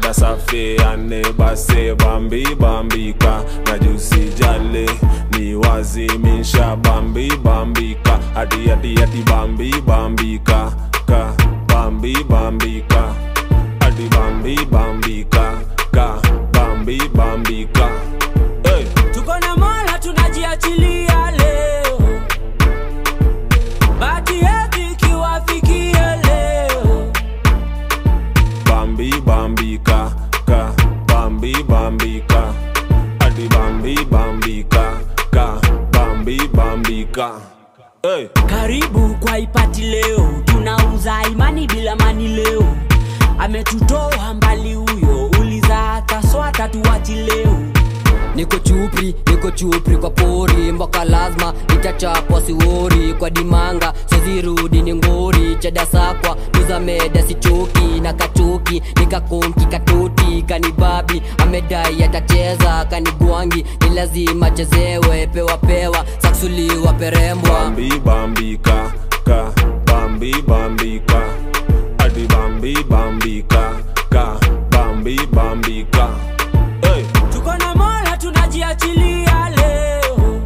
rada safi ane base bambi bambika na jusi jale ni wazimisha bambi bambika ati ati ati bambi bambika ka bambi bambika ati bambi bambika ka bambi bambika hey. tuko na mola tunajiachilia leo bati yetu ikiwafikia leo bambi bambika ka bambi bambika ati bambi bambika ka bambi bambika hey. karibu kwa ipati leo tunauza imani bila mani leo ametutoa mbali huyo uliza kaswata tuwachi leo niko chupri niko chupri kwa pori mboka lazima itachapwa siwori kwa dimanga sozirudi ni ngori chadasakwa tuzameda sichoki na kachoki nikakonki katoti kanibabi amedai atacheza kanigwangi ni lazima chezewe pewa pewa saksuliwa perembwa bambi bambika ka bambi bambika ati bambi bambika ka bambi bambika hey. tuko na mola tunajiachilia leo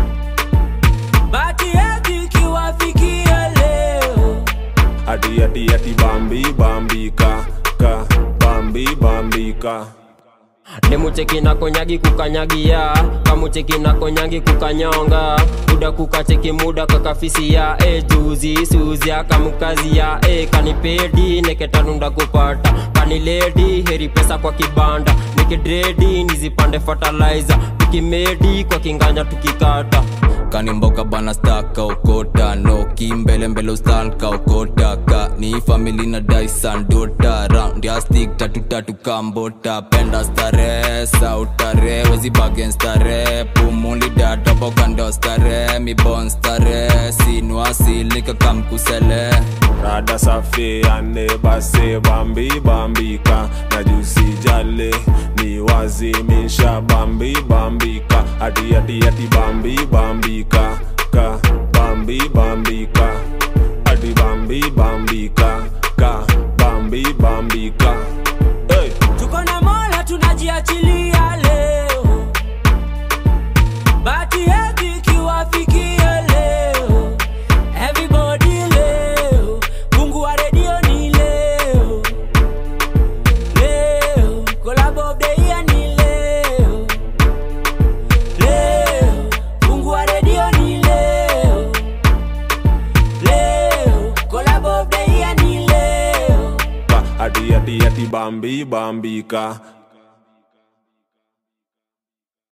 bati yetu ikiwafikia leo ati ati ati bambi bambika ka bambi bambika nemucheki na konyagi kukanyagia kamucheki na konyangi kukanyonga muda kukacheki muda kakafisia e juzi suzia kamukazia e kanipedi neketanunda kupata kaniledi heri pesa kwa kibanda nikidredi nizipande fertilizer tukimedi kwa kinganya tukikata kanimboka bana staka okota no kimbele mbele ustan ka okota ka ni famili na daisan dota round ya stick tatu tatu kambota penda stare sautare wezi bagen stare pumuli data bokando stare mi bon stare sinwasilika kamkusele rada safi ane base bambi bambika na jusi jale ni wazimisha bambi bambika ati ati ati bambi bambika ka bambi bambika ati bambi bambika ka bambi bambika hey. tuko na mola tunajiachilia leo bati yetu ikiwafikia leo everybody leo mungu wa redio ni leo leo kolabo of the year ni leo leo mungu wa redio ni leo leo kolabo of the year ni leo ati ati ati bambi bambika